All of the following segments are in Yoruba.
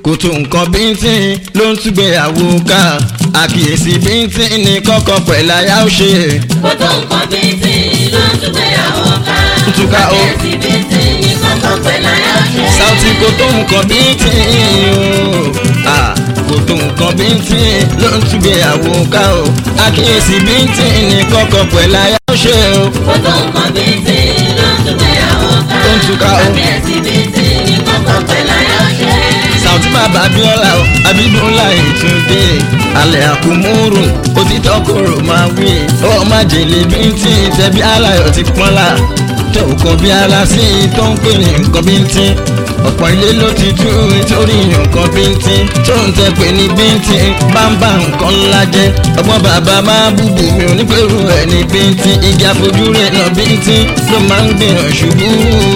kò tó nǹkan bíntín ló ń túgbéyàwó ká àkíyèsí bíntín ní kọ́kọ́ pẹ̀lú aya ó ṣe. kó tó nǹkan bíntín ló ń túgbéyàwó ká. Túká o. àkíyèsí bíntín ní kọ́kọ́ pẹ̀lú aya ó ṣe. Sauty kò tó nǹkan bíntín o Ah, kò tó nǹkan bíntín ló ń túgbéyàwó ká o àkíyèsí bíntín ní kọ́kọ́ pẹ̀lú aya ó ṣe o. kó tó nǹkan bíntín ló ń túgbéyàwó ká. Ó ń túká o. àkíyèsí bíntín ní kọ́kọ́ pẹ̀lú aya ó ṣe. Sauty bàbá Abíọ́lá o Abídúnlá Ìtúndé alẹ́ àkúmúrù òtítọ́ kòrò máa wí ọ má jèlé bíntín tẹ̀bí aláyọ̀ ti pọ́nlá tó kàn bí ara sí i tó ń pè ní nǹkan bíntín ọ̀pọ̀ ilé ló ti tú nítorí nǹkan bíntín tó ń tẹ pé ní bíntín bá ń bá nǹkan ńlá jẹ́ ọgbọ́n bàbá máa búbu mi ò ní pẹ̀lú ẹ̀ ní bíntín igi àfojúrí náà bíntín ló máa ń gbìyànjú ṣubú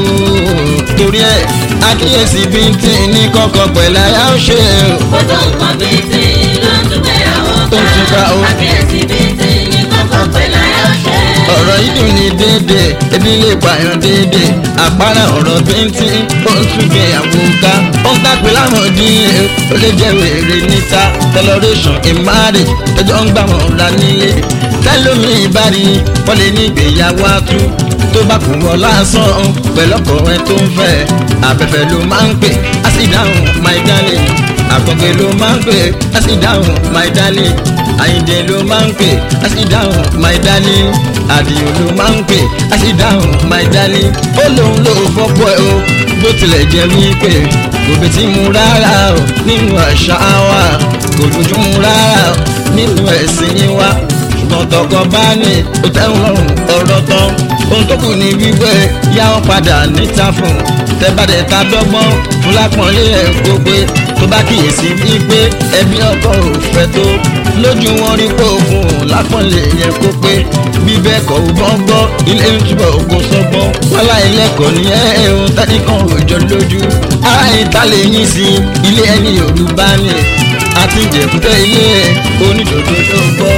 torí ẹ̀ àkíyèsí bíntín ní kọ́kọ́ pẹ̀lú àyà ó ṣe o. kó tó nǹkan bíntín ló ń túgbéyàwó Ó ń túká o. àkíyèsí bíntín ní kọ́kọ́ pẹ̀lú aya ó ṣe. ọ̀rọ̀ yìí dùn ní déédé ebi lè pààyàn déédé àpárá ọ̀rọ̀ bíntín ó ń túnbẹ̀ àwò ká ó ń tàpé láwọn díẹ̀ ó lè jẹ́ wèrè níta tẹlọrẹ́sàn ìmáàrè tẹjọ́ ń gbà wọ́n ra nílé tẹlómi ìbárí wọ́n lè ní ìgbéyàwó atú tó bá kù wọ́n lásán pẹ̀lọ́kọ̀ ẹ tó ń fẹ́ abẹ́fẹ́ ló máa ń pè á sì dáhùn my darling àkọ́gbé ló máa ń pè á sì dáhùn my darling àyìndé ló máa ń pè á sì dáhùn my darling àdìo ló máa ń pè á sì dáhùn my darling ó lóun ló fọ́pọ̀ ẹ o bó tilẹ̀ jẹ́ wípé kò bẹ̀ tí mu rárá o nínú àṣà wa kò dúdú mu rárá o nínú ẹ̀sìn yín wa ṣùgbọ́n tọkọ bá ní o tẹ́wọ̀n ọ̀rọ̀ tán ohun tó kù ní wípé yá wọn padà níta fún tẹ́bàdẹ̀ ta dọ́gbọ́n fún lápọ̀nlé ẹ̀ kó pé tó bá kíyèsí wípé ẹbí ọkọ ò fẹ́ tó lójú wọn rí pé òfun lápọ̀nlé yẹn kó pé bí bẹ́ẹ̀ kọ́ ò bọ́ gbọ́ ilé ń túbọ̀ ògùn sọ́gbọ́n wálá ilẹ̀kọ̀ ní ẹ̀hún tẹ́nìkan òjò lójú ara ìta lè yín sí ilé ẹni Yorùbá ni àti ìjẹ̀kútẹ́ ilé onídòdó tó gbọ́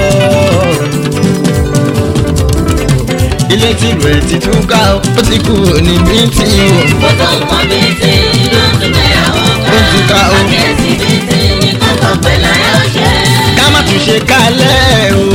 ilé tí rẹ̀ ti tún ká ó ti kú ní bíntín o. kó tó nǹkan bíntín ló ń túgbéyàwó ká. Ó ń túká o. àkíyèsí bíntín ní kọ́kọ́ pẹ̀lú aya ó ṣe. ká má tún ṣe kálẹ̀ o.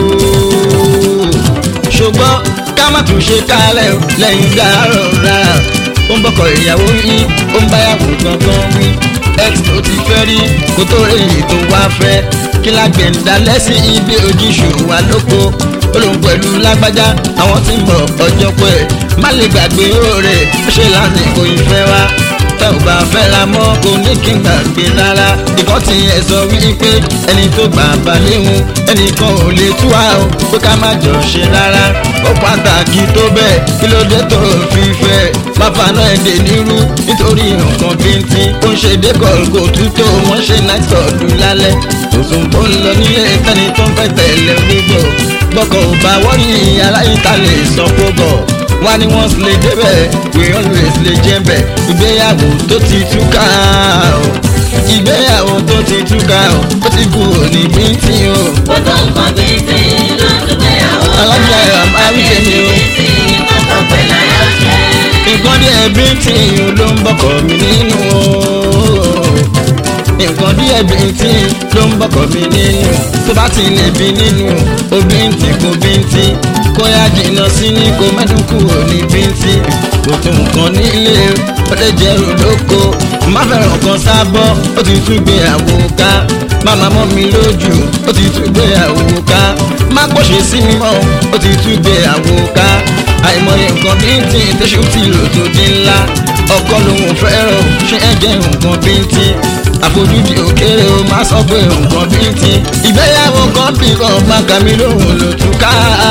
ṣùgbọ́n ká má tún ṣe kálẹ̀ o lẹ́yìn dárọ̀ rárá. ó ń bọ́kọ̀ ìyàwó yín ó ń báyàwó gangan wí. x tó ti fẹ́ rí kó tó rí èyí tó wá fẹ́. kí lágbẹ̀ ń dalẹ̀ sí ibi ojúṣù wa lóko. ó lóun pẹ̀lú lágbájá àwọn tí ń bọ̀ ọjọ́ pẹ́. má lè gbàgbé oore ó ṣe lásìkò ìfẹ́ wa tẹ́ ò bá fẹ́ ra mọ́ kò ní kí n gbàgbé rárá ìkọ́ tí ẹ sọ wípé ẹni tó gbà bá léwu ẹnìkan ò lè tú wa o pé ká má jọ ṣe rárá ó pàtàkì tó bẹ́ẹ̀ kí ló dé tó fi fẹ́ má faná ẹ̀dẹ̀ nírú nítorí nǹkan bíntín ó ń ṣe dékọ̀ kò tútó wọ́n ṣe náìtọ̀ lù lálẹ́ òsùn tó ń lọ nílé tẹ́ni tó ń fẹ́ tẹ̀lé gbígbó gbọ́kọ̀ ò bá wọ́n ní aláìta lè sọ kó bọ̀ wá ní wọ́n sì lè débẹ̀ we always lè jẹ́ bẹ̀ ìgbéyàwó tó ti túká o ìgbéyàwó tó ti túká o ó ti kú òní bíntín o. kó tó nǹkan bíntín ló ń túgbéyàwó ká. Alájà ẹ̀ àmọ́ àríkè mi o. àkíyèsí bíntín ní kọ́kọ́ pẹ̀lú aya ó ṣe. nǹkan díẹ̀ bíntín ló ń bọ́kọ̀ mi nínú o nǹkan díẹ̀ bíntín ló ń bọ́kọ̀ mi nínú tó bá ti lè bí nínú o bíntín kò bíntín kó yá jìnnà sí ní kó mẹ́dùn kúrò ní bíntín kò tó nǹkan nílé ó lè jẹ́ olóko má fẹ́ràn kan sábọ́ ó ti tún gbé àwo ká máma mọ́ mi lójú ó ti tún gbé àwo ká má pọ̀ṣẹ̀ sí mi mọ́ ó ti tún gbé àwo ká àìmọye nǹkan bíntín tẹ́sù tí lò tó dín ńlá ọkọ lòun fẹ́ràn ṣé ẹ jẹ́ nǹkan bíntín àfojúdi òkèrè o máa sọ pé nǹkan bíntín ìgbéyàwó kan bí kan máa kà mí lóhùn ló tún ká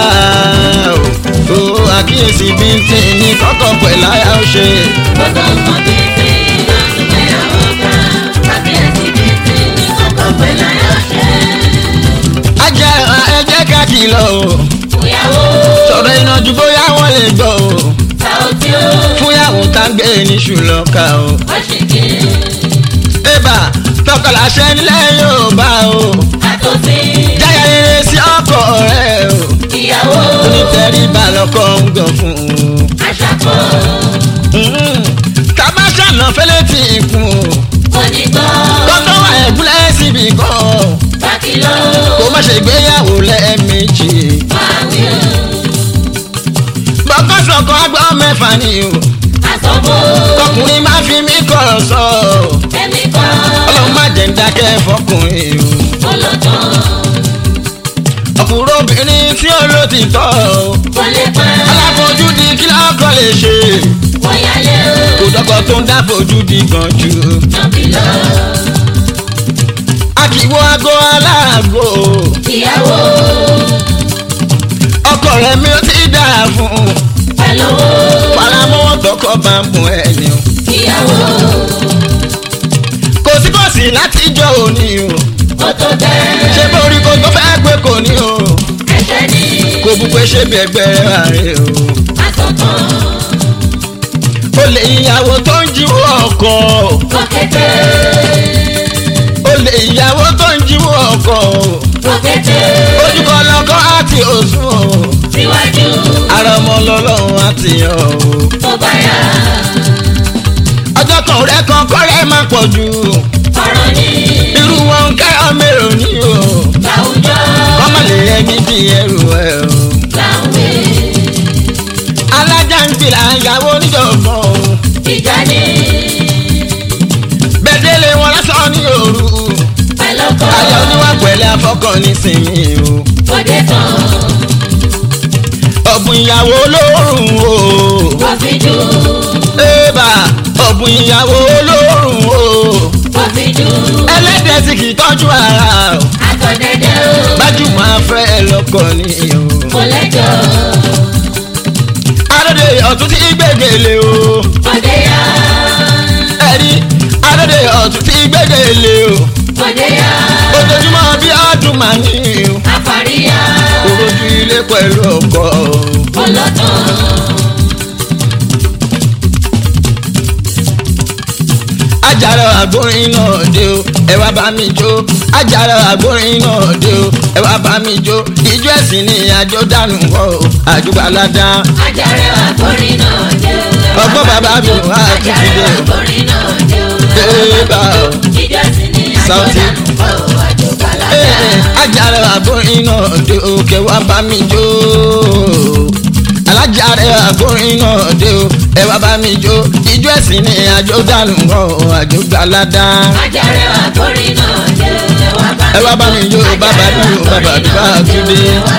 o o àkíyèsí bíntín ní kọ́kọ́ pẹ̀lú àyà ó ṣe. kó tó nǹkan bíntín ló ń túgbéyàwó ká. àkíyèsí bíntín ní kọ́kọ́ pẹ̀lú aya ó ṣe. ajá ẹ jẹ́ ká kìlọ̀ o fúyàwó sọ̀rọ̀ iná ju bóyá wọ́n lè gbọ́ o Sauty ó fúnyàwó tá ń gbé ní ṣùlọ́ka o. wọ́n ṣì kí Ébà tọkọláṣẹ nílẹ̀ Yorùbá o. àtòfin Jáyà rere sí ọkọ rẹ̀ o. ìyàwó Onítẹ̀ríba lọ́kọ ń gàn fún un. aṣàkó Ká má ṣàná fẹ́lẹ́ tì í kún o. onígbọ́ mẹ́fà ni o àsọ̀bọ̀ ọkùnrin má fi mí kọ̀rọ̀ sọ ẹ̀mí kan ọlọ́run má jẹ́ ń dákẹ́ fọkùnrin o olótàn ọkùnrin obìnrin tí ó ló ti tọ́ o kò lè pa aláfojúdi kí lọ́kọ̀ lè ṣe kò yálé o kò dọ́kọ̀ tó ń dáfojúdi gan jù nàbí lọ akíwọ́ aago aláàgò ìyàwó ọkọ rẹ̀ mi ò ti dáa fún un pẹ̀lú faramọ́ tọkọ bá ń bùn ẹni o ìyàwó kò sí kò sí látijọ́ òní o kò tó bẹ́ẹ̀ ṣé borí kò tó fẹ́ pé kò ní o ẹ̀ṣẹ̀ ní kò bú pé ṣé bí ẹgbẹ́ rẹ̀ o àsọ̀tàn ó lè ìyàwó tó ń jíwó ọkọ kò kété ó lè ìyàwó tó ń jíwó ọkọ kò kété ojúkọ lọkọ àti òsùn o síwájú ara ọmọ lọ́lọ́run àti ọ̀ o tó bá yá ọjọ́ kan rẹ̀ kan kọ́rẹ́ má pọ̀ jù ọ̀rọ̀ ní irú wọn kẹ́rọ mérò ní o láwùjọ kọ́mọ lè ẹni bí ẹrù ẹ o láwùjọ alájà ń gbìlà ìyàwó oníjọ̀gbọ̀n o ìjà ní bẹ́ẹ̀dẹ́lẹ̀ wọn lásán ní òru pẹ̀lú kọ́ ayọ̀ oníwà pẹ̀lẹ́ afọ́kàn nísìnyí o kò dé tán ọ̀bùn ìyàwó olórùn o kò fi jù ébà ọ̀bùn ìyàwó olórùn o kò fi jù ẹlẹ́dẹ̀ẹ́ sì kì í tọ́jú ara o àtọ̀dẹ̀dẹ̀ o gbajúmọ̀ afẹ́ lọ́kọ ni o kò lẹ́jọ́ adóde ọ̀tún tí gbẹ̀gẹ̀lé o kò dé yá ẹ̀rí adóde ọ̀tún tí gbẹ̀gẹ̀lé o kò dé yá ojoojúmọ́ bí ọdún màá ní o àfàríyá òrojú ilé pẹ̀lú ọkọ o. kò lọ́tàn ajára àgbórin náà dé o ẹ wá bá mi jó ajára àgbórin náà dé o ẹ wá bá mi jó ijó ẹ̀sìn ni àjọ dànù wọ́ o àjùbáládá ajáre àgbórin náà jẹ́ o. Ọgbọ́n bàbá mi wá títí ajáre dé. àgbórin náà jẹ́ o. Ébà o. jíjọ́ sí ni Sáùtì. àjọ̀dánù kọ́ o àjọ̀báládá. Ee, ajára àgbórin náà dé o kẹ wá bá mi jó alájára àgbórin náà dé o ẹ wá bá mi jó ijó ẹ̀sìn ni àjọ dànù wọ́ o àjùbáládá. ajáre àgbórin náà jẹ́ o. Ẹ wá bá mi jó, bàbá mi jó, bàbá mi bá Túndé.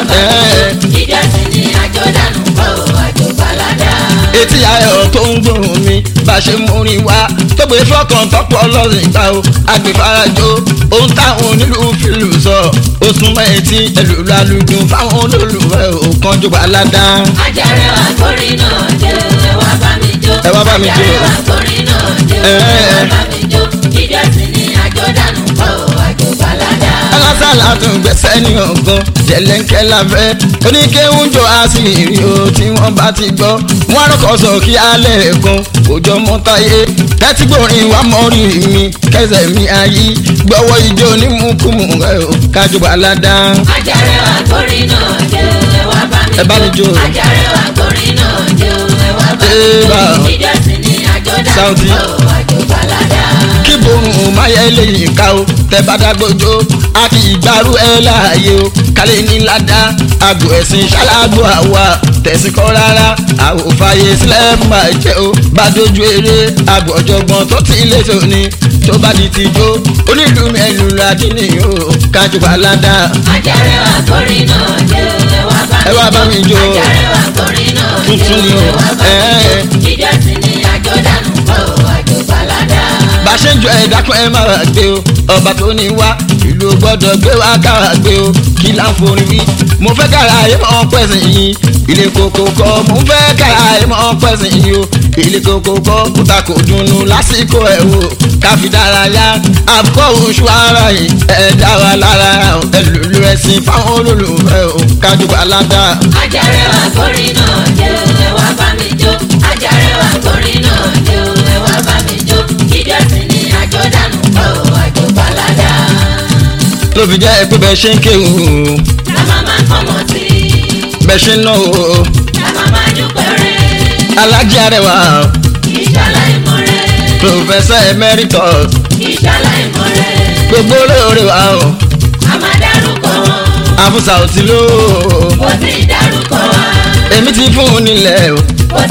Ẹ́. jíjọ́ sí ni àjọ̀dánù kọ́ o àjọ̀báládá. etí ayọ̀ tó ń gbóhùn mi bá a ṣe múrin wá tó gbé fọkàn tọpọ lọ́sìn ìgbà o agbèfarajó ohun táwọn onílùú fìlù sọ ó súnmọ́ etí ẹlòlú alùdùn fáwọn olólùfẹ́ ò kánjú balada. ajáre àgbórin náà jẹ́ o. ẹ wá bá mi jó. Ẹ wá bá mi jó. ajáre àgbórin náà jẹ́ o. ẹ wá bá mi jó. jíjọ́ sí ni àjọ̀dánù kọ́ o àjọ̀báládá. alásàlá tún gbèsè ní ọgbọ́n jẹlẹ́ńkẹ́ láfẹ́ oníkéwùjọ àṣírí o tí wọ́n bá ti gbọ́ wọ́n rọ́kọ̀ sọ kí alẹ́ kan òjò mọ́tàyé kẹ́tìgbòrin wà mọ́rí mi kẹsẹ̀ mi ayé gbọ́wọ́ ijó onímùkùmù rẹ̀ o kájú balada. ajáre àgbórin náà jẹ́ o. ẹ wá bá mi Ẹ bá mi jó. ajáre àgbórin náà jẹ́ o. ẹ wá bá mi Ébà. jó. jíjọ́ sí ni àjọ̀dánù Sáùtì. kọ́ o àjọ̀báládá. kí borun máyẹ lẹ́yìn ká o tẹ bá dágbójó a kì í gbárù ẹ láàyè o kálẹ̀ ní ládàá àgọ́ ẹ̀sìn ṣáláàgbò àwa tẹ̀sí kọ́ rárá àwòfàyè sílẹ̀ máa jẹ́ o bá dojú eré àgọ́ ọ̀jọ̀gbọ́n tó ti lé tóní tó bá di tijó onílù mẹ́lù ládìní o kájú balada ajáre àgbórin náà jẹ́ o. ẹ wá bá Ẹ wá bá mi jó. ajáre àgbórin náà jẹ́ Tuntun ni o. ẹ wá bá mi Ẹ́. jó. jíjọ́ sí ni àjọ̀dánù kọ́ o àjọ̀báládá. bá a ṣe ń jọ ẹ̀dá kan ẹ máa gbé o ọba tó ní wá ìlú gbọ́dọ̀ gbé wá kára gbé o kí là ń forí wí mo fẹ́ kára ayé mọ́ pẹ̀sìn yìí ilé koko kọ́ mo fẹ́ kára ayé mọ́ pẹ̀sìn yìí o ilé koko kọ́ kúta kò dùnnú lásìkò ẹ̀ o káfi dárayá àbúkọ́ oṣù ara yìí ẹ̀ dá wa lára ẹ̀ lùlù ẹ̀sìn fáwọn olólùfẹ́ o kájú balada. ajáre àgbórin náà jẹ́ o. ẹ wá bá mi jó. ajáre àgbórin náà jẹ́ o. ẹ wá bá mi jó. jíjọ́ sí ni àjọ̀dánù kọ́ o àjọ̀báládá. ló fi jẹ́ pé bẹ́ẹ̀ ṣe ń kéwù la máa máa kọ́mọ sí i. bẹ́ẹ̀ ṣe ń náwó la máa máa dúpẹ́ rẹ̀. alájí arẹwà ìṣàlá ìmọ̀ rẹ̀. professor emeritus ìṣàlá ìmọ̀ rẹ̀. gbogbo olóore wa o a máa dárúkọ wọn. àfúsà ò ti lò ó kò sí dárúkọ wa. èmi ti fún un nílẹ̀ o kò sí dárúkọ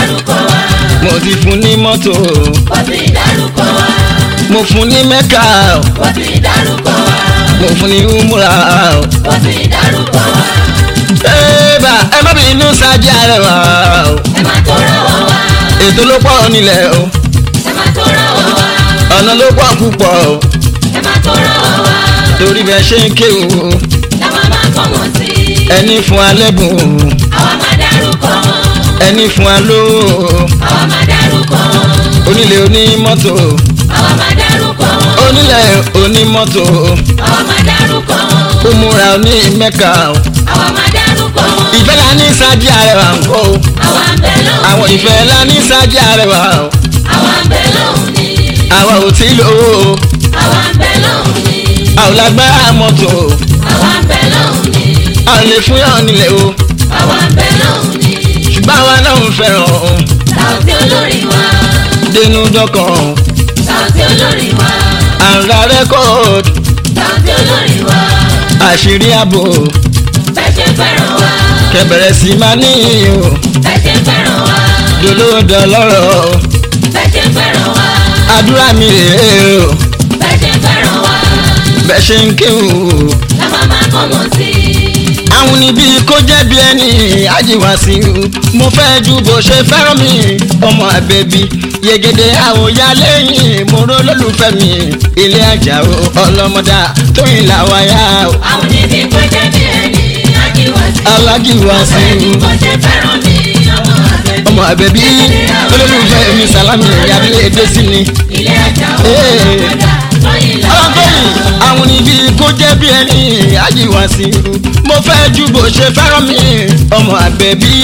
dárúkọ wa. mo ti fún ní mọ́tò Ó ti dárúkọ wa. mo fún ní mẹ́kà Ó ti dárúkọ wa. mo fún ní umra. Ó ti dárúkọ wa. Eba ẹ má bínú sáájú àrẹwà o. Ẹ má tó rọwọ́ wa. ètò ló pọ̀ nílẹ̀ o Ẹ má tó rọwọ́ wa. ọ̀nà ló pọ̀ púpọ̀ o Ẹ má tó rọwọ́ wa. torí bẹ́ẹ̀ ṣe ń kéwù Táwa máa kọ́ wọn sí. ẹni fún alẹ́bùn Àwa máa dárúkọ wọn. ẹni fún alówó Àwa máa dárúkọ wọn. onílé onímọ́tò Àwa máa dárúkọ wọn. onílẹ̀ onímọ́tò Àwa máa dárúkọ wọn. òmùra onímẹ́kà o. Àwa máa dárúkọ wọn. ìfẹ́ la ní sáájú àrẹwà ń kọ́ o Àwa ń bẹ lọ́hùn. àwọn ìfẹ́ la ní sáájú àrẹwà o Àwa ń bẹ lọ́hùn ni. àwa ò tí lówó o Àwa ń bẹ lọ́hùn ni. a ò lágbára mọ́tò o Àwa ń bẹ lọ́hùn ni. a ò lè fún yàn nílẹ̀ o Àwa ń bẹ lọ́hùn ni. ṣùgbọ́n àwa náà ń fẹ́ràn o Sàùtì olórí wa. dénú dọ́kàn Sàùtì olórí wa. àǹrà rẹ́kọ̀d Sàùtì olórí wa. àṣírí ààbò Bẹ́ẹ̀ ṣe fẹ́ràn wa. kẹbẹ̀rẹ̀ sí máa ní o Bẹ́ẹ̀ ṣe fẹ́ràn wa. dolóòdà lọ́rọ̀ o Bẹ́ẹ̀ ṣe fẹ́ràn wa. àdúrà mi rèé o Bẹ́ẹ̀ ṣe fẹ́ràn wa. bẹ́ẹ̀ ṣe ń kéwù Táwa máa kọ́ wọn sí. àwọn níbí kó jẹ́ bí ẹni àjíwá sí i mo fẹ́ ju bó ṣe fẹ́ràn mi ọmọ àbẹ̀bí yegede àwòyá lẹ́yìn mo ró lólùfẹ́ mi ilé àjà o ọlọ́mọdá tóyìn làwáyá o Àwọn níbi kò jẹ́ bí ẹni ajíwá sí. alájíwá sí Bẹ́ẹ̀ i ni kò ṣe fẹ́ràn mi. Ọmọ àbẹ̀bí. ọmọ àbẹ̀bí olólùfẹ́ mi sàlámì ìyábílẹ̀ èdè sí ni Ilé ajá ó Ee. ọmọdá lọ́yìn lọ́wọ́. ọlọ́gbẹ́yìn àwọn níbí kó jẹ́ bí ẹni àjíwá sí i mo fẹ́ ju bó ṣe fẹ́ràn mi ọmọ àbẹ̀bí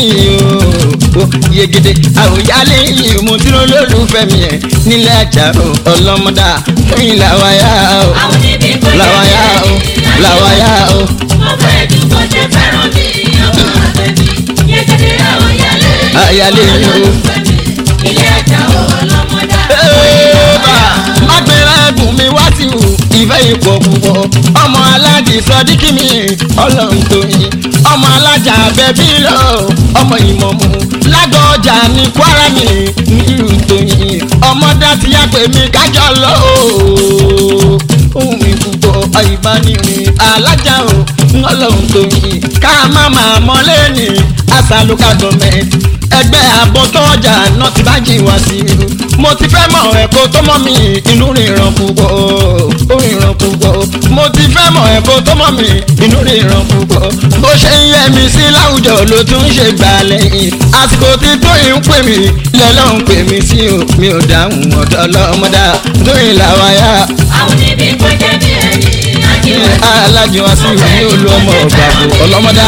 o yegede àwòyálé yìí mo dúró lólùfẹ́ mi ẹ̀ nílẹ̀ àjà o ọlọ́mọdá tóyìn làwáyá o Àwọn níbi kò jẹ́ bí làwáyá o ẹni làwáyá o Mo fẹ́ ju bó ṣe fẹ́ràn mi. Ọmọ àbẹ̀bí. Yẹ́gẹ́dẹ́ àwọn yálé. Àyálé yìí o. Ilé ajá ó ọlọ́mọdá. Ẹ́ẹ̀bà má gbéra ẹ̀bùn mi wá sí o ìfẹ́ ipò púpọ̀ ọmọ aláàjì sọdíkì mi ọlọ́run tó yin ọmọ alájà bẹ́bí lọ ọmọ ìmọ̀mù lágọ̀ọ́jà ní kwara mi nílùú tó yin ọmọ dátì yá pé mi kájọ lọ o ohun mi púpọ̀ ìbánirin alájà o ọlọ́run tó yin ká má máa mọ́lé ní àṣà local government ẹgbẹ́ àbọ̀tọ́jà náà ti bá jì wá sí i mo ti fẹ́ mọ̀ ẹ̀kọ́ tó mọ̀ mí inú ríran púpọ̀ ó ríran púpọ̀ mo ti fẹ́ mọ̀ ẹ̀kọ́ tó mọ̀ mí inú ríran púpọ̀ bó ṣe ń yẹ mi sí láwùjọ ló tún ṣe gbà lẹ́yìn àsìkò tí tóyìn ń pè mí lọ́lọ́run pè mí sí o mi ò dáhùn ọ̀dọ́ ọlọ́mọdá tóyìn làwáyá Àwọn níbi kò jẹ́ bí ẹni ajíwá sí. alájọ wá sí ìwé ní olú ọmọ ọ̀gbàgbọ́ ọlọ́mọdá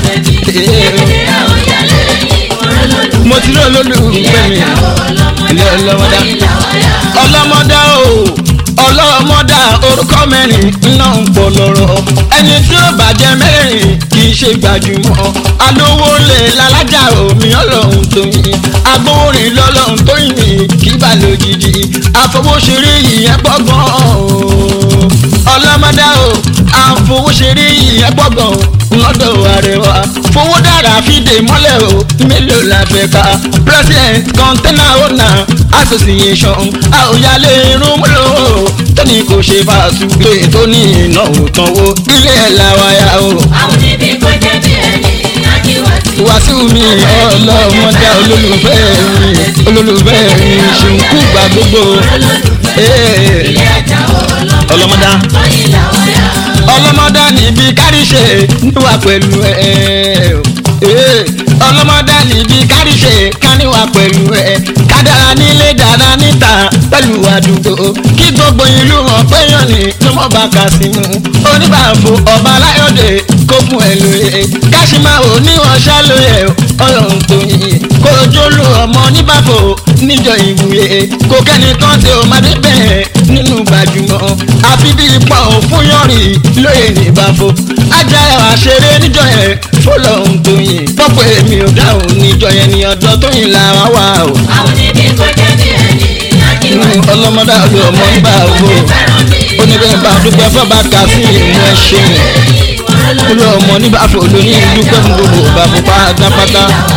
mo ti rí olólùfẹ́ mi ilé ọlọ́mọdá ọlọ́mọdá o ọlọ́mọdá orúkọ mẹ́rin iná ń pọ̀ lọ́rọ̀ ẹni tí ó bàjẹ́ mẹ́rin kì í ṣe gbajúmọ̀ alówó lè lálájà omi ọlọ́run tó yin agbóhùnrin lọ́lọ́run tó yin kì í bà lójijì àfọwọ́ṣeré ìyẹn gbọ́gbọ́n o ọlọ́mọdá o àfọwọ́ṣeré ìyẹn gbọ́gbọ́n lọ́dọ̀ àrẹwà fowó dára fìdè mọ́lẹ̀ o mélòó la fẹ́ ká president container owner association àòyálé irun múlò tóní kò ṣe fàṣùgbé tó ní ìnáwó tánwó ilé ẹ̀ làwáyà o Àwọn níbi kò jẹ́ bí ẹni ajíwá sí. wàásù mi ọlọ́mọdé olólùfẹ́ mi olólùfẹ́ mi ṣùkú gbà gbogbo ee Ilé ajá ó ọlọ́mọdá lọ́yìn làwọn yá. ọlọ́mọdá níbi káríṣe níwà pẹ̀lú ẹ ee ọlọ́mọdá níbi káríṣe káníwà pẹ̀lú ẹ kádàrá nílé dára níta pẹ̀lú àdúgbò kí gbogbo ìlú mọ̀ péyàn ní ló mọ̀ bá kà sí mu oníbàfo ọba aláyọ̀dé kó fún ẹ lóye káṣímáwò níwọ̀n ṣálóye ọlọ́run tó yin kó jólú ọmọ níbàfo níjọ ìwúye kó kẹ́nìkan tí ó máa dé bẹ́ẹ̀ nínú gbajúmọ̀ àfi bí ipò fún yọrin lóye níbàfo ajá ẹwà ṣeré níjọ yẹn fọlọ́run tó yin pọ́pọ́ èmi ò dáhùn níjọ yẹn ní ọjọ́ tó yin làwa wà o Àwọn níbi kò jẹ́ bí ẹni ajíwá sí. ọlọ́mọdé ọlọ́ ọmọ nígbà wo oníbẹ̀ bá dúpẹ́ fọ́ba kà sí ìmú ẹ ṣeun olú ọmọ nígbà fò lóní dúpẹ́ fún gbogbo bàbá pátápátá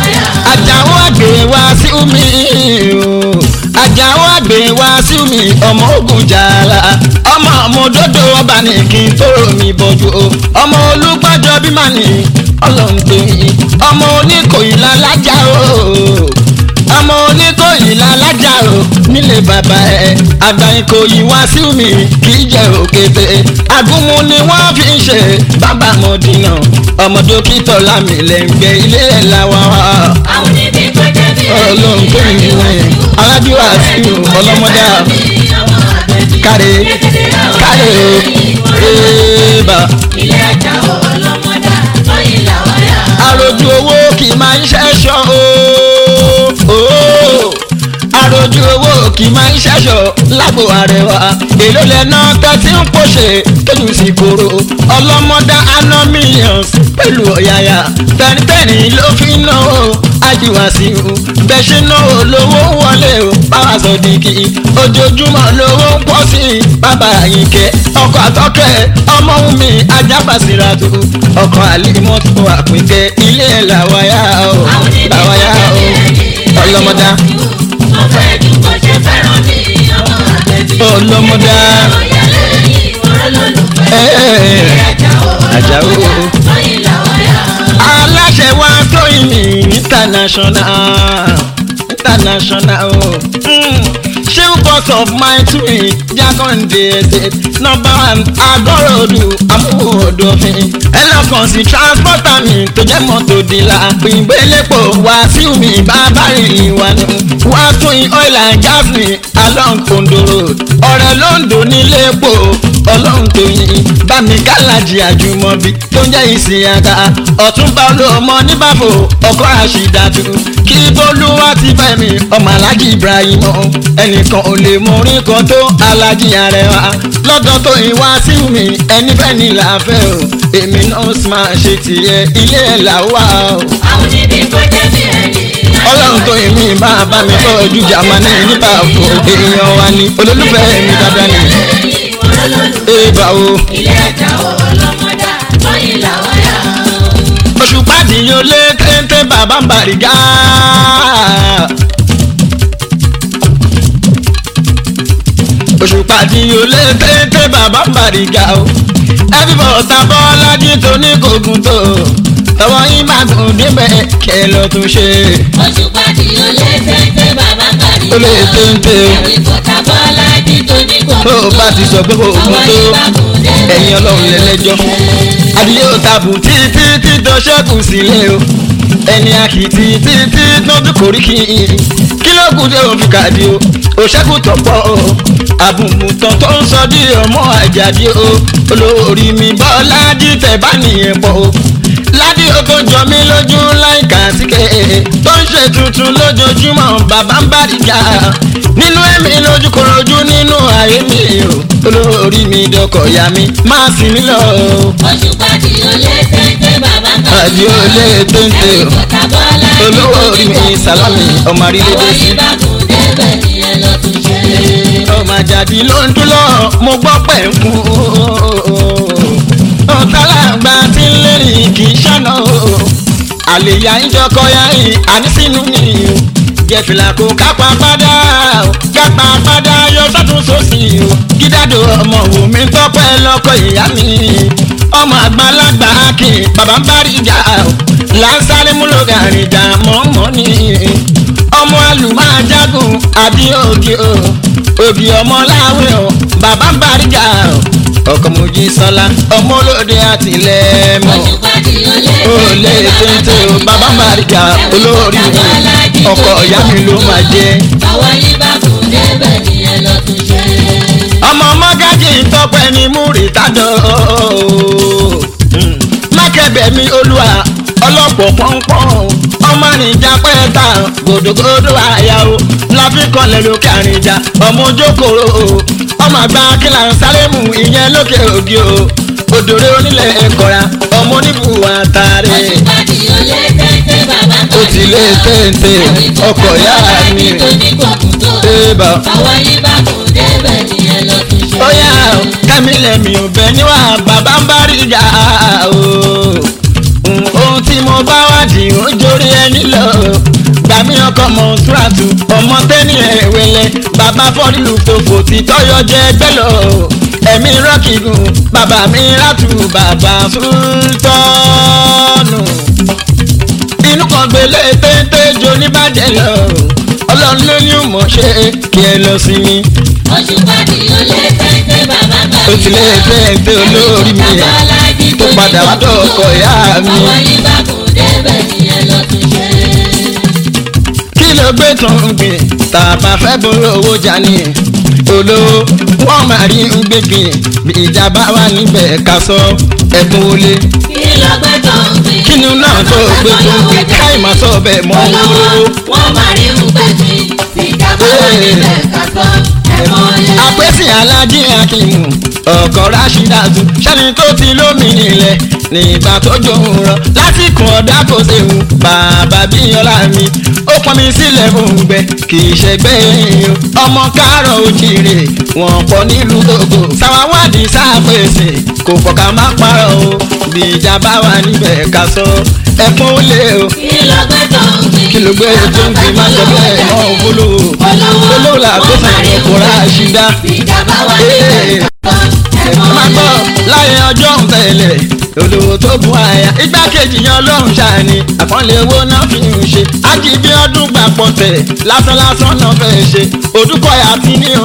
Àjàó àgbè wá sí omi o. Àjàó àgbè wá sí omi ọmọ ogun jàlá. Ọmọ ọmọdodo ọba ní kí n tó mi bọ́jú o. Ọmọ olùgbàjọ bí màá ní ọlọ́run tó yin. Ọmọ oníkòyí lálájà o. Ọmọ oníkòyí lálájà o. Nílé bàbá ẹ̀ àgbà ìkòyí wá sí omi kì í jẹ́ òkété. Agúnmu ni wọ́n fi ń ṣe bàbá mọ̀dínà. Ọmọ dókítà lámìlẹ́ngbẹ́ ilé ẹ̀ làwọn wá àwọn níbi kọjá bí ọlọ́run tó ní wọ́n aládùúgbò àti ọlọ́mọdé káre káre éèbà ilé ẹja ọlọ́mọdá lọ́yìn làwọn yà. àròjù owó kì í máa ń ṣẹ́ṣọ́ ooo àròjù owó kì í máa ń ṣẹ́ṣọ́ lágbo àrẹwà èló lẹ́nà tẹ́tí ń pòṣè tójú sí koro ọlọ́mọdá aná millions pẹ̀lú ọ̀yàyà tẹ́nitẹ́ni ló fi ń ná o ajíwá sí o bẹ́ẹ̀ ṣe ná o lówó wọlé o báwa sọ dìkì ojoojúmọ́ lówó ń pọ̀ sí i bàbá àyìnkẹ́ ọkọ̀ àtọ́kẹ́ ọmọ mi ajábàsíra tó ọkọ̀ àlímọ́tò àpínkẹ́ ilé ẹ̀ làwáyà o àwọn níbi làwáyà kọjá o bí ẹni ọlọ́mọdá mo fẹ́ ju bó ṣe fẹ́ràn mi ọmọ àgbẹ̀bí. ọlọ́mọdá ọ̀yà lẹ́yìn ìwọ́n lólùfẹ́. ẹ̀ẹ́ ilé ẹja Àjàó. ọlọ́mọdá lọ́yìn làwọn yà. aláṣẹ wa tó ìní international international o. Mm. Chief boss of my twin Jakonde estate number one agorodu amúhòdòfin ẹlọ́kàn sí transporter mi tó jẹ́ mọ́tò dìlà ìgbélépo wá sí mi bàbá rìn wá nù wá tún oil and gas mi along Ondo road ọ̀rẹ́ Lóńdó nílé epo ọlọ́run tó yin bámi gálájì àjùmọ̀bí tó ń jẹ́ ìsìn àga ọ̀túnba olóòmọ níbàfò ọkọ̀ àṣìdàtú kí bólúwá ti fẹ́ mi ọmọ alájí ibrahim ẹnìkan ò lè mọ orin kan tó alájí arẹwà lọ́dọ̀ tó ìwá sí mi ẹni bẹ́ẹ̀ ni làáfẹ́ o èmi náà sì máa ṣe tìyẹ ilé ẹ̀ làwà o àwọn níbi kọjá bí ẹni. ọlọ́run tó èmi máa bá mi tọ́jú jamani nípa àpò èèyàn wa ni olólùfẹ́ mi dáadáa ni lẹ́yìn ìwọ́n lólùfẹ́. èèbà o. ilé ẹja ọlọ́mọdá lọ́yìn làwọn yà. oṣù pàdéyàn lé téńté bàbá ń bàrígá. oṣù pàdéyàn lé téńté bàbá ń bàrígá o. ẹbí bọ̀tà bọ́lájí tó ní kògùn tó tọwọ́ yín bá gùn débẹ̀ kẹ́ lọ tún ṣe. oṣù pàdé ó lé téńté bàbá kárí. ó lè téńté o. ẹ̀rí kọta bọ́lá bí tó ní kò. tó o bá ti sọ pé kò gùn tó ẹ̀yin ọlọ́run lẹ́lẹ́jọ́. adìyẹ ò tàbù títí tí tó ṣẹ́kù sílé o ẹni àkìtì títí tó tún kórìkì kí ló kù tí òun fi kàdí o ò ṣẹ́kù tọ̀pọ̀ o àbùmùtàn tó ń sọ di ọmọ àjàdí o olórí mi bọ́lá dìtẹ̀ bá nìyẹn pọ̀ o ládì ó tó jọ mí lójú láìka síkẹ́ tó ń ṣe tuntun lójoojúmọ́ bàbá ń bá dìjà nínú ẹ̀mí lójú korojú nínú ayé mi o olórí mi dọkọ̀ ya mi máa sì mí lọ o oṣù pàdé ó lé téńté bàbá kárí. àdí ó lé téńté o ẹ̀rí kọta bọ́lá bí olówó tó orí ní mi kò. sàlámì ọmọ àrílédè àwọn sí. ibà kún débẹ̀ ni ẹ lọ tún ṣe. ọmọ àjàdí ló ń dún lọ mo gbọ́ pẹ̀ ń kú. ọ̀tàlágbà tí ń lérí kì í ṣàná o. àlèyá ìjọkọ ya yìí ànísínú mi o. jẹ̀fìlà kò kápá padà o kápá padà yọ sọ́tún sósì o. gídádò ọmọ wò mí tọ́pẹ́ lọ́kọ̀ ìyá mi. ọmọ àgbàlagbà kì í bàbá ń bá rí ìjà o. lásàrè múlò gàrin ìjà mọ́mọ́ ni ọmọ alùmájágùn àbí ògì o ògì ọmọ láwé o bàbá ń bàrígà o ọkọ mojí sọlá ọmọ olóde àtìlẹ́mọ̀ oṣù pàdé ó lé ó lé téńté o bàbá ń bàrígà olórí mi ọkọ ìyá mi ló máa jẹ. àwọn ibà kún débẹ̀ ni ẹ lọ tún ṣe. ọmọ mọ́gájì tọpẹ́ ní múrì tájọ́ mákẹ́bẹ̀ mi olúwa ọlọ́pọ̀ pọ́npọ́n ọmọ àrìnjà pẹ́ẹ́ta gòdògòdò àyà o láfikọ́lẹ̀ lókè àrìnjà ọmọ ojókòrò o ọmọ àgbà kílà ń sáré mu ìyẹn lókè ògì o òdòrè onílẹ̀ ẹ̀kọ́ra ọmọ oníbùwà tààrẹ oṣù pàdé ó lé téńté bàbá ó kárí. ti lé téńté ọkọ̀ ìyá mi tó ní kò kún tó. ébà àwọn ibà kún débẹ̀ ni ẹ lọ tún ṣe. ó yá o kẹ́mi lẹ́mi ò bẹ níwà bàbá ń bá rí ìjà o ohun tí tí mo bá wádìí ó jórí ẹni lọ gbàmí ọkọ mọ túràtù ọmọ tẹ́ni ẹ̀wẹ̀lẹ̀ bàbá fọ́nìlù tòfò tí tọ́yọ̀ jẹ́ ẹgbẹ́ lọ ẹ̀mí rọ́kìgùn bàbá mi rátù bàbá sultanu inú kan gbélé téńté jo níbàjẹ́ lọ ọlọ́run ló ní mọ̀ ṣe kí ẹ lọ sí mi oṣù pàdé olè tẹ́tẹ́ bàbá gbà ó ti lé téńté olórí mi tó padà wá dọ̀kọ̀ ìyá mi. àwọn yìí bá kù débẹ̀ nìyẹn ló tún ṣe. kí ló gbé tó ń gbìn tàbá fẹ́ bóró owó jani olówó wọ́n máa rí ń gbégbìn bí ìjà bá wà níbẹ̀ ká sọ ẹ̀kún wọlé kí ló gbé tó ń gbìn. kínú náà tó gbé tó ń gbìn káì má sọ bẹ́ẹ̀ mọ́ olówó olówó. wọ́n máa rí ń gbé gbìn. ìjàmbá wà níbẹ̀ ká sọ ẹ̀mọ́ yẹn. àpèsè alájí akínmù ọkọ̀ rashidatu sẹ́ni tó ti lómi nílẹ̀ nígbà tó jòun rọ lásìkò ọ̀dà kò séwu bàbá bíyànlá mi ó pọn mi sílẹ̀ òǹgbẹ kì í ṣẹgbẹ́ èèyàn ọmọ káàrọ̀ òjìrè wọ́n pọ̀ nílùú gbogbo sáwáwádìí sápèsè kò pọ̀ ká má parọ́ o bí ìjà bá wà níbẹ̀ ká sọ ẹ̀kún ó lé o kí ló gbé tó ń gbìn. kí ló gbé tó ń gbé má sọ bẹ́ẹ̀ mọ́ òfúlùú olówó làgbẹ́sàn ọkọ̀ rashida ìjàmbá wà níbẹ̀ ká sọ ẹ̀mọ́ máa gbọ́ yẹn. láyé ọjọ́ ń tẹ̀lé olówó tó bu àyà igbákejì yan ọlọ́run ṣàní àpọ́nlé owó náà fi ń ṣe ájì bí ọdún gbà pọ̀ tẹ̀ lásán lásán náà fẹ́ ṣe òdúkọ̀yà tí ní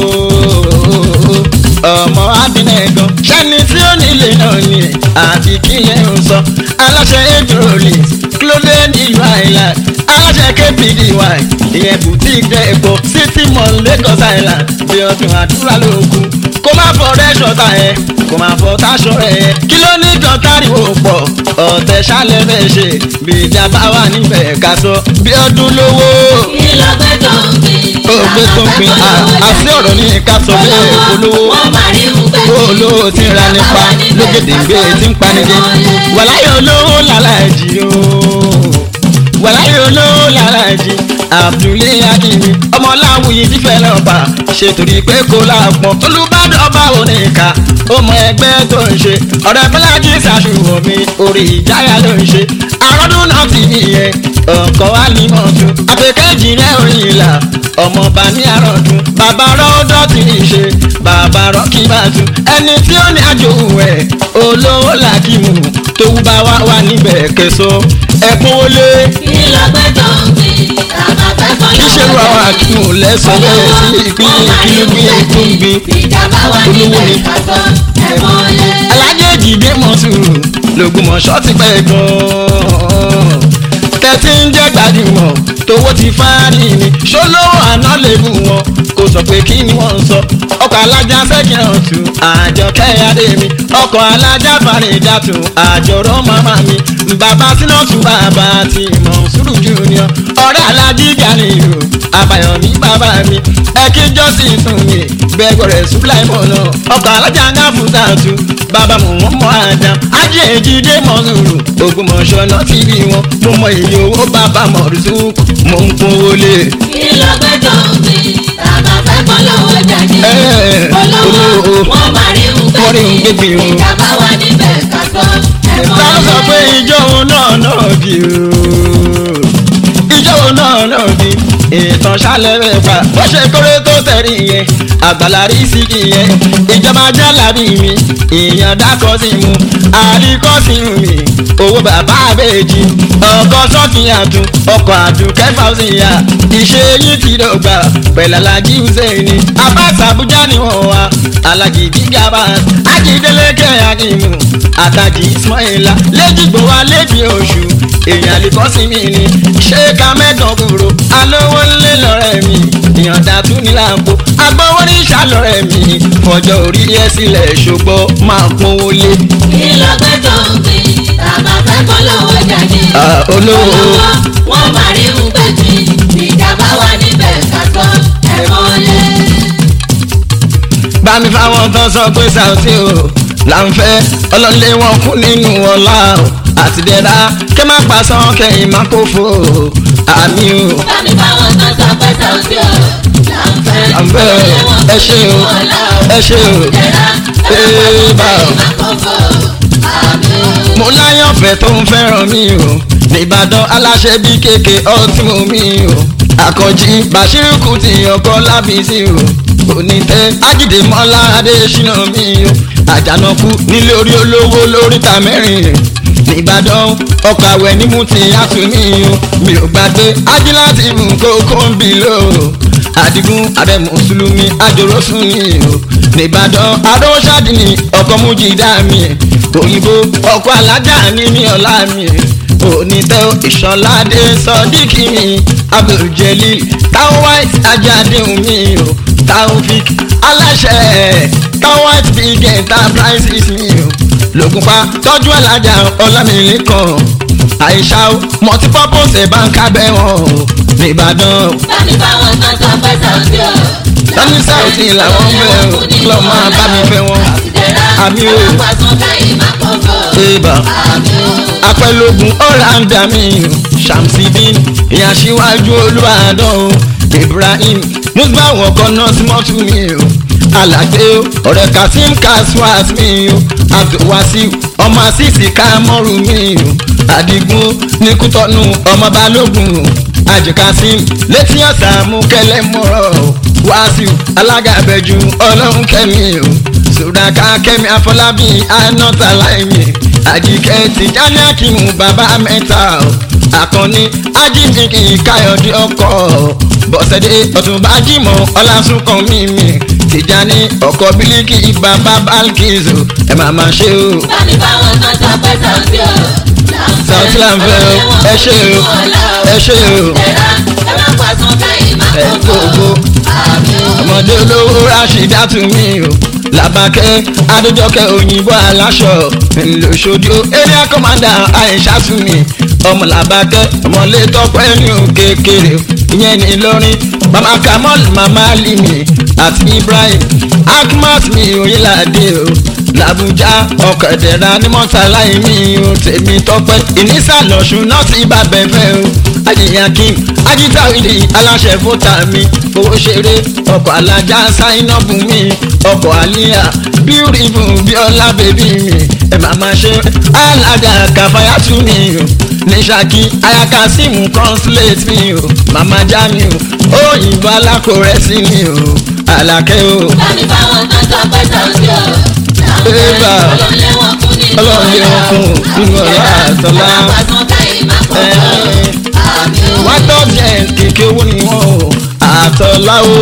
ọmọ adínẹ̀gàn ṣẹ́ni tí ó nílé náà ni àti kíyẹn ń sọ aláṣẹ ejòlè kílódé nílùú island aláṣẹ kpdy ìyẹn boutique dẹ́ẹ̀kọ́ city mall lagos island bí ọdún àdúrà lóògùn kó má fọ rẹ́ṣọ̀ ta ẹ̀ kó má fọ táṣọ ẹ̀ kí ló ní kan táriwo pọ̀ ọ̀tẹ̀ ṣálẹ̀ bẹ́ẹ̀ ṣe bí ìjà bá wà níbẹ̀ ká sọ bí ọdún lówó kí ló gbé tó ń gbìn. ó gbé tó ń pin àti ọ̀rọ̀ ní ká sọ bẹ́ẹ̀ olówó wọ́n máa rí ń gbé ó olówó tí ń ra nípa lókèdèǹgbé tí ń panijẹ wàláyé olówó làlàjì o wàláyé olówó làlàjì abdulé akínní ọmọláwùyí ti fẹ́ náà bá ṣe torí pé kó láàpọ̀ olùbádọ́ bá oníka ó mọ ẹgbẹ́ tó ń ṣe ọ̀rẹ́ bọ́lájì ṣàṣùwọ̀n mi orí ìjáyà ló ń ṣe àròdún náà ti nìyẹn ọkọ̀ wa ní mọ̀tún àfẹ́kẹ́jì rẹ̀ orin ìlà ọmọọba ní àròdún bàbá rọ́ọ̀dọ́ ti ń ṣe bàbá rọ́ọ̀kì bá tún ẹni tí ó ní àjò ẹ̀ olówó làkìmù tó wú bá wá wà níbẹ̀ kẹsọ ẹkún wọlé kí ló gbé tó ń gbìn. àmọ́ fẹ́ kọ́ kí ṣe ru àwọn àkìmù lẹ́sàn bẹ́ẹ̀ sí ìpín kìlúgbìn tó ń gbin ìjàmbá wà olówó níbẹ̀ ni. ká sọ ẹ̀mọ́ yẹn. alájèjì dé mọ́sùrù lògùnmọ̀ṣọ́ ti pẹ́ gan-an tẹ́tí ń jẹ́ gbajúmọ̀ tówó ti fárí ni ṣólówó àná lè mú wọn kò sọ pé kí ni wọ́n ń sọ ọkọ̀ alájà sẹ́kìn ọ̀tún àjọ kẹ́yàdé mi ọkọ̀ alájà fàrídàtù àjọrọ̀ màmá mi bàbá sínọ́tù bàbá ti Mọ̀nsúrù junior ọ̀rẹ́ alájí Ganiyu àbàyọ̀mí bàbá mi ẹ̀kí jọ́sìn tún mi gbẹ̀gbọ̀rẹ̀ sùpláìmọ̀ náà ọkọ̀ alájà ń gá fún tààtù bàbá mò ń mọ àjà ajé èjìdé Mọ̀nsúrù Ògbómọ̀ṣọ́ náà ti rí wọn mo mọ èyí owó bàbá mọ̀rùsù mò ń kún wọlé. kí ló gbé tó ń gbìn. àmọ́ fẹ́ kọ́ lówó jáde. Ẹ̀, olówó olówó. wọ́n máa rí ń Wọ́n rí ń gbé gbé gbìn o. ìjàmbá wà níbẹ̀ ká sọ ẹ̀mọ́ ta ló sọ pé yẹn. ìjọ òun náà náà bí o ìjọ òun náà náà bí ìtàn ṣálẹ̀ rẹ̀ pa bó ṣe kórè tó tẹ̀rí yẹn àgbàlá rí sí ìyẹn ìjọba jálàbí mi ìyàn dákọ̀ sí mu àríkọ́ sí mi owó bàbá àbẹ́jì ọkọ̀ sọ́ọ̀kì àtún ọkọ̀ àtún kẹfà sí ya ìṣe yín ti dọ̀gba pẹ̀lú alájí hussein abas abuja ni wọ́n wá alájí gígaba ajídélékè akímù àtàjì ismaila lẹ́jìgbò wa lẹ́bi oṣù èèyàn lè kọ́ sí mi ni ṣé ká mẹ́gàn kúrò alówó ńlẹ̀ lọ́rẹ́ mi ìyànda tún ní làǹkó agbówó ní ìṣàlọ́rẹ́ mi fọjọ́ orí ẹ sílẹ̀ ṣògbọ́ máa pọ́nwó lé. kí ló gbé tó ń gbìn. àmọ́ fẹ́ kọ́ lówó jáde. Ah, olówó. wọ́n máa rí ń gbé gbìn. ìjàmbá wà níbẹ̀ ká sọ ẹ̀mọ́ yẹn. bá mi fáwọn tó sọ pé Saoty o là ń fẹ́ ọlọ́lé wọn kú nínú ọlá o àtìdẹ́ra kẹ́ má pa sán kẹ́yìn má kó fò o àmì o. bámi báwọn tó sọ pé Saoty o là ń fẹ́. À ń fẹ́ o. Ẹ ṣé o. Ẹ ṣé o. Ee, bá o. mo láyọ̀fẹ́ tó ń fẹ́ràn mi o nìbàdàn aláṣẹ bí kéèké ọtí mo mi o àkànjí bàṣírù kùtì ọkọ lábísí o onítẹ ajídé mọ́lá adéṣínà mi o àjànàkú nílé orí olówó lóríta mẹ́rin nìbàdàn ọkọ̀ àwẹ̀ ní mú ti àtúnmí o mi ò gbàgbé ajíláàtì mú kókó ń bì lò àdìgún ààrẹ mùsùlùmí àjòròsùn ni o nìbàdàn adóṣàdì ni ọkọ̀ mújìdá mi òyìnbó ọkọ̀ alájà ní mi ọ̀la mi onítẹ̀ ìṣọ̀ládé sọ́díkì mi abdulgelil táwọn white ajádeun mi o taofik aláṣẹ táwọn white big enterprises mi o lògùnpá tọ́jú alájà ọlámìlẹ́kàn àìṣà multipurpose ẹ̀ bá ń kábẹ́ wọn o nìbàdàn bámi báwọn tán sọ pé sàǹdí o. Tani Saudi làwọn fẹ́ o, lọ́ máa bá mi fẹ́ wọn. Àmì o. Àpàtàn káyé má kọ̀ọ̀kọ̀. Eba Àmì o. apẹ̀lógún ọ̀làǹdà mi o Shamsidin ìyá síwájú Olúbàdàn o Ibrahim Musbah ọkọ̀ náà sí mọ́tò mi o Alàgbé o ọ̀rẹ́ Kasim Kaswat mi o Abdulwasiu ọmọ Asisi Kamọ́rù mi o Adigun Nikutọ́nu ọmọ Balógun o Ajì Kasim létí ọ̀sà mú kẹlẹ́ mọ́rọ̀ o Wasiu alága abẹ́jú ọlọ́run kẹ́mi o sùdàkà kẹ́mi afọlábí anọ́tà láìmí àjíkẹ́ tìjáni akínú bàbá mẹ́ta o àkànní ajínigbì káyọ̀dé ọkọ̀ bọ̀sẹ̀dé ọ̀túnba jímọ̀ ọlásùnkàn mímì tìjáni ọkọ̀ bílíkì bàbá bálkìzù ẹ̀ máa máa ṣe o. Bámi báwọn tán sọ pé sàǹdí o. Sàǹtí là ń fẹ́ o, ẹ ṣé o, ẹ ṣé o. Ẹ̀rá ẹ má pàṣán káyé má ẹ gbogbo kọ̀ọ̀kọ̀. Àmì o. ọmọdé olówó rashidatu mi o làbàkẹ́ adójọkẹ́ òyìnbó aláṣọ ńlọṣọdí o area commander aishatu mi ọmọ làbàkẹ́ ọmọlé tọpẹ́ ní o kékeré o ìyẹn ní Ìlọrin mama kamal mama limi àti ibrahim akmat mi oyinlade o làbújá ọ̀kadẹ̀ra ní mọ́tàlá mi o tèmi tọpẹ́ ìnísàlọ̀ṣun náà ti bá bẹ́ẹ̀ fẹ́ o ajiyankin ajitawidi aláṣẹ fúta mi fowó ṣeré ọkọ̀ alájà sáínọ́bù mi ọkọ̀ àlíyà beautiful bíọ́lá bèbí mi ẹ máa ma ṣe alága kàfáyàtú mi o ní ṣákí ayakasimu consulate mi o màmá já mi o òyìnbó alákòrẹ́sì mi o àlàkẹ́ o Bámi báwọn tán sọ pé sàǹdí o. Eba. Ọlọ́run lé wọn kún nínú Ọlọ́run lé wọn kún nínú ọlá àtọlá. Ẹ má pàṣán káyé má kọ̀ọ̀kọ̀. Àmì o. wọ́n tọ́jú ẹ̀ kéèké owó ni wọ́n o àtọ̀lá o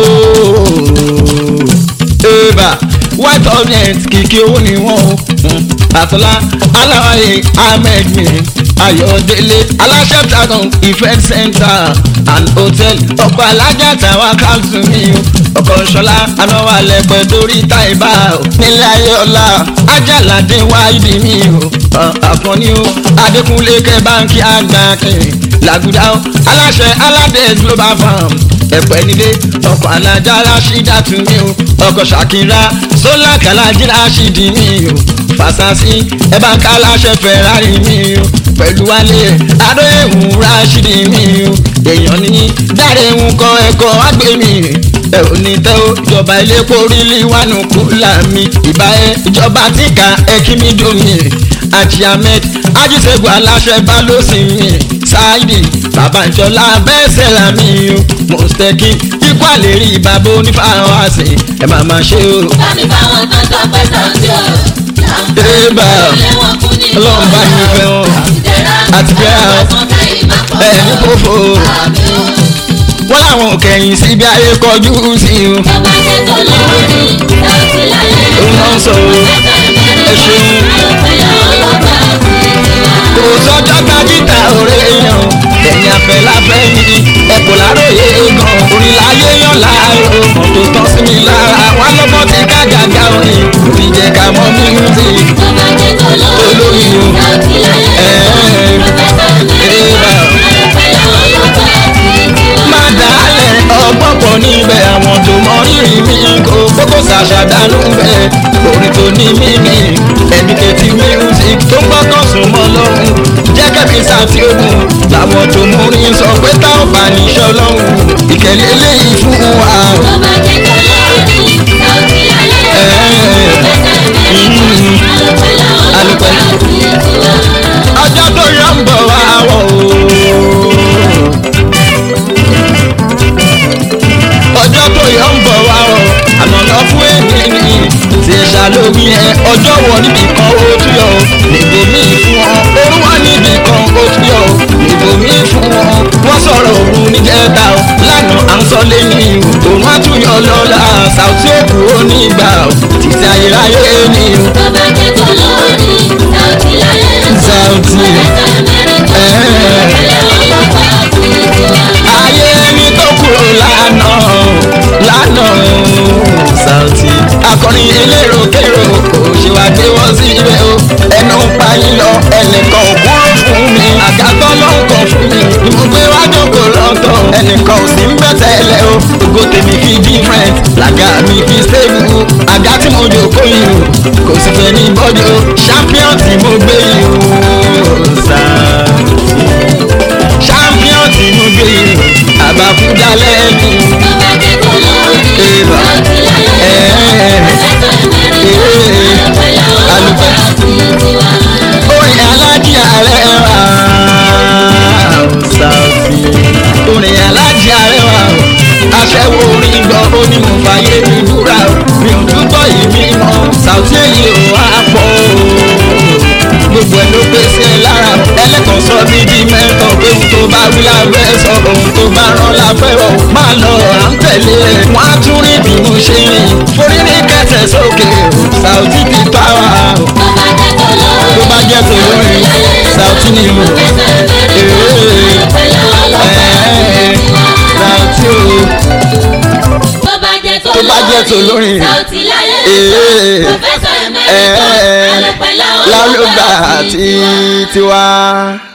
eba wọ́n tọ́jú ẹ̀ kéèké owó ni wọ́n o àtọ̀lá aláwáyé ahmed mi ayọ̀délé aláṣẹ tagan event center and hotel ọkọ̀ alájà tàwa káàtó mi o ọkọ̀ ṣọlá anáwó alẹ́pẹ́ torí táìbà o nílẹ̀ ayọ̀lá ajálàdé wáìdì mi o àkànní o adékúnlé kẹ́ báńkì àgbà kẹrin làgùdà ó aláṣẹ aládé global farm ẹ̀pẹ́ nílé ọkọ̀ alájà rashida tún mí o ọkọ̀ ṣàkírà sólà kàlájì rashidi mí o fàṣàṣì ẹ̀bá ń ká aláṣẹ ferrari mí o pẹ̀lú wálé adóhùn rashidi mí o èèyàn ní dáre ń kọ ẹ̀kọ́ àgbẹ̀ mi ẹ ò ní tẹ́ o ìjọba ilé kórìlì wánu kúlà mi ìbá ẹ ìjọba tíkà ẹ kí mi domi àti ahmed ajíṣègùn aláṣẹ balósìn mi ṣáìdì babanjọlá bẹ́sẹ̀ làmì o mọ̀stẹ́kì ikú àlérí bàbá onífàwọn àṣẹ ẹ máa máa ṣe o. Bámi báwọn tán sọ pé sàǹdí o. Eba. Ọlọ́run lé wọn kún nínú Ọlọ́run bá mi fẹ́ wọn. Àti bẹ́ẹ̀ Ẹ má o. pàṣán káyé má ẹ ní kọ̀ọ̀kọ̀. kófò Àmì o. wọ́n làwọn ò kẹ̀yìn sí bí ayé kọjú sí o. Ẹ má ṣe tó lórí sàǹdí lálẹ́. òun náà ń sọ o ẹ ṣeun. kò sọ́jọ́ tajíta òre yan ẹ̀yìn afẹ́ láfẹ́ yìí ẹ̀kọ́ láròyé gan orí láyé yan láàárọ̀ mọ́tò tán sí mi lára wá lọ́gbọ́n ti ká gàgà orin orí jẹ́ ká mọ́ music olórí o má dálẹ̀ ọgbọ́n pọ̀ níbẹ̀ àwọn tó mọ rírì mi kò kókó ṣàṣàdánù bẹ́ẹ̀ orin tó ní mímì ẹ̀mí kẹtì music tó ń gbọ́kàn sùn mọ́ lọ́hùn jẹ́ kẹ́mi sàtì ogun làwọn tó mú rí sọ pé táwọn bá níṣọ́ lọ́hùn ìkẹlẹ́ eléyìí fún wa. alùpẹ̀ lórí ẹ ọjọ́ wọ níbi kan ó tún yọ o níbo mi fún ọ òru wà níbi kan ó tún yọ o níbo mi fún ọ wọ́n sọ̀rọ̀ òru níjẹta o lánàá à ń sọ lẹ́yìn o òun á tún yọ lọ́la Saoty òkú onígbà o títí ayérayé ni o. tó bá jẹ́ tó lórí Saoty láyé Saoty. ayé ẹni tó kúrò lánàá lánàá Saoty akọrin elérò kérò kò ṣe wá gbé wọn sí ibẹ̀ o ẹnu ń pa yín lọ ẹnìkan ò kúrò fún mi àgàtọ́ ló ń kọ fún mi ni mo gbé wá jókòó lọ́tọ̀ ẹnìkan ò sí ń bẹ̀ tẹ́lẹ̀ o ògo tèmi fi different làgà mi fi stable àga tí mo jókòó yìí o kò sì fẹ́ ní bọ́dí o champion tí mo gbé yìí o Saoty champion tí mo gbé yìí o àbáfúdà lẹ́nu Eva. orin alájí arẹwà Saoty orin alájí arẹwà aṣẹ́wó orin gbọ́ ó ní mo fàyè mi búra o mi ò túbọ̀ yìí mi mọ́ Saoty èyí ò wá pọ̀ o gbogbo ẹ̀ ló pé sí ẹ lára o ẹlẹ́kọ̀ọ́ sọ mí di mẹ́tọ̀ pé ohun tó bá wí lábẹ́ sọ ohun tó bá rán lábẹ́ ọ̀ máa lọ à ń tẹ̀lé ẹ̀ wọ́n á tún rí bí mo ṣe rìn forí ní kẹsẹ̀ sókè o Saoty ti pa wá o tó bá jẹ́ tó lórí Saoty ni mo Saoty o tó bá jẹ́ tó Tó bá jẹ́ tó lórí. Saoty láyé Ee. pòfẹ́sọ̀ ẹ̀mẹ́rìtọ́ alùpẹ̀lá lálùgbà tí tiwa.